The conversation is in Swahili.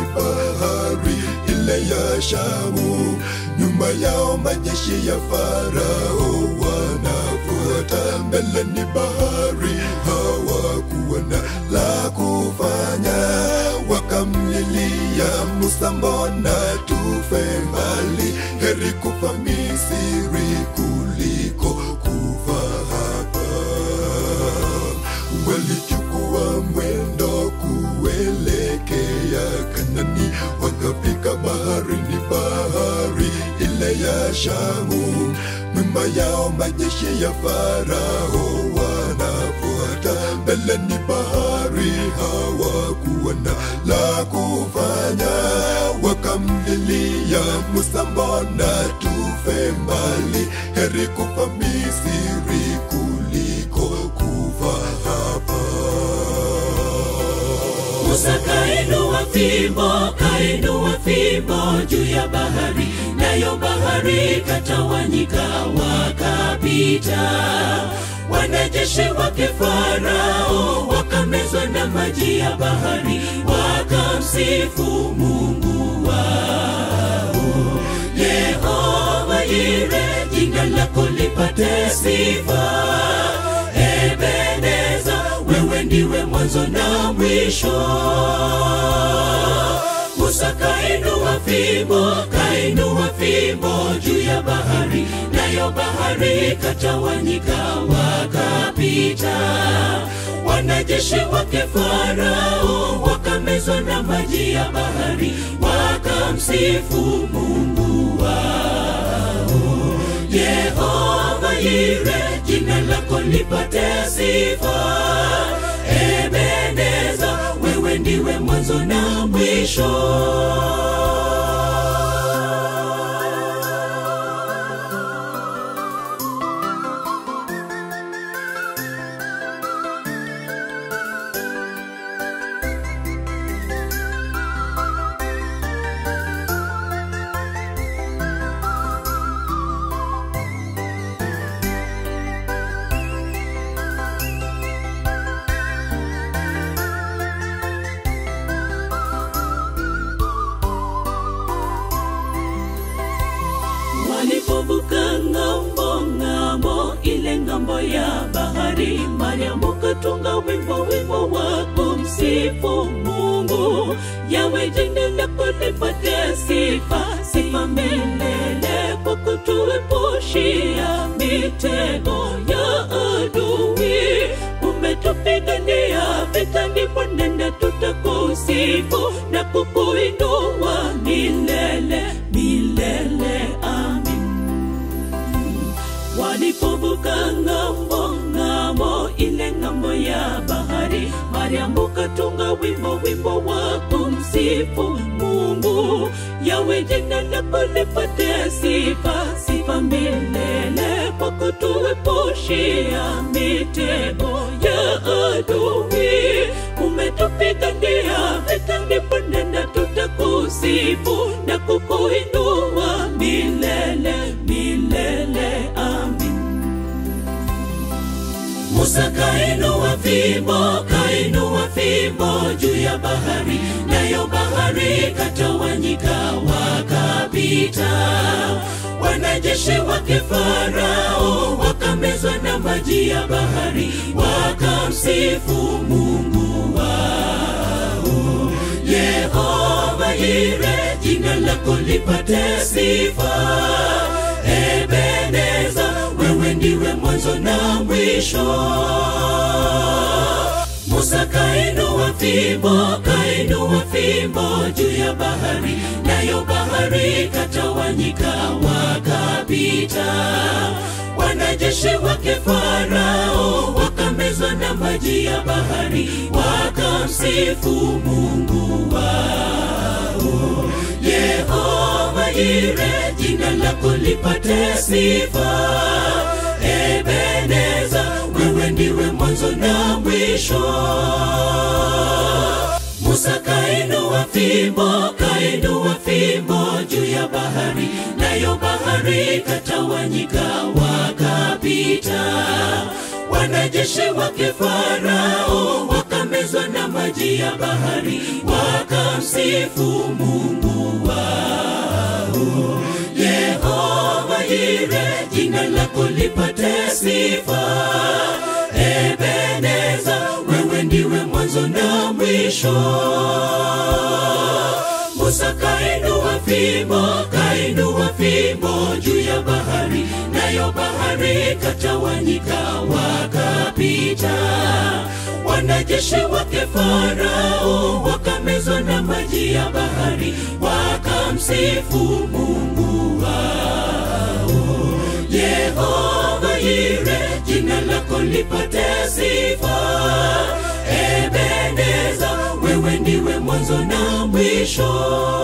ni bahari ile ya Shamu. Nyuma yao majeshi ya Farao wanafuata, mbele ni bahari, hawakuwa na la kufanya, wakamlilia Musa, mbona tufe mbali? Heri kufa Misri kuliko kufa hapa. Walichukua mwendo kuelekea Kanani, wakafika bahari, ni bahari ile ya Shamu. Nyuma yao majeshi ya Farao wanafuata, mbele ni bahari, hawakuwa na la kufanya, wakamlilia Musa, mbona tufe mbali? Heri kufa Misri kuliko kufa hapa. Musa kainua fimbo, kainua fimbo juu ya bahari, nayo bahari katawanyika, wakapita. Wanajeshi wake Farao wakamezwa na maji ya bahari, wakamsifu Mungu wao. Yehova Yire, jina lako lipate sifa. Ebeneza, wewe ndiwe mwanzo na mwisho. Musa kainua fimbo, kainua fimbo juu ya bahari, nayo bahari katawanyika, wakapita. Wanajeshi wake Farao wakamezwa na maji ya bahari, wakamsifu Mungu wao. Yehova Yire, jina lako lipate sifa. Ebeneza, wewe ndiwe mwanzo na mwisho. Walipovuka ng'ambo ng'ambo, ile ng'ambo ya bahari, Mariamu katunga wimbo wimbo wa kumsifu Mungu. Yawe jina lako lipate sifa, sifa milele kwa kutuepushia mitego ya adui. Umetupigania vita, ndipo nenda tutakusifu na kukuinua milele milele. Amin. Walipovuka ng'ambo ng'ambo, ile ng'ambo ya bahari, Mariamu katunga wimbo wimbo wa kumsifu Mungu. Yawe jina lako lipate sifa, sifa milele kwa kutuepushia mitego ya adui. Umetupigania vita, ndipo nenda tutakusifu na kukuinua milele milele. Amin. Musa kainua fimbo, kainua fimbo juu ya bahari, nayo bahari katawanyika, wakapita. Wanajeshi wake Farao wakamezwa na maji ya bahari, wakamsifu Mungu wao. Yehova Yire, jina lako lipate sifa. Ebeneza, wewe ndiwe mwanzo na mwisho. Musa kainua fimbo, kainua fimbo juu ya bahari, nayo bahari katawanyika, wakapita. Wanajeshi wake Farao wakamezwa na maji ya bahari, wakamsifu Mungu wao. Yehova Yire, jina lako lipate sifa. Ebeneza, wewe ndiwe mwanzo na mwisho. Musa kainua fimbo, kainua fimbo juu ya bahari, nayo bahari katawanyika, wakapita. Wanajeshi wake Farao wakame wakamezwa na maji ya bahari, wakamsifu Mungu wao. Yehova Yire, jina lako lipate sifa. Ebeneza, wewe ndiwe mwanzo na mwisho. Musa kainua fimbo, kainua fimbo juu ya bahari, nayo bahari katawanyika, wakapita. Wanajeshi wake Farao wakamezwa na maji ya bahari, wakamsifu Mungu wao. Yehova Yire, jina lako lipate sifa. Ebeneza, wewe ndiwe mwanzo na mwisho.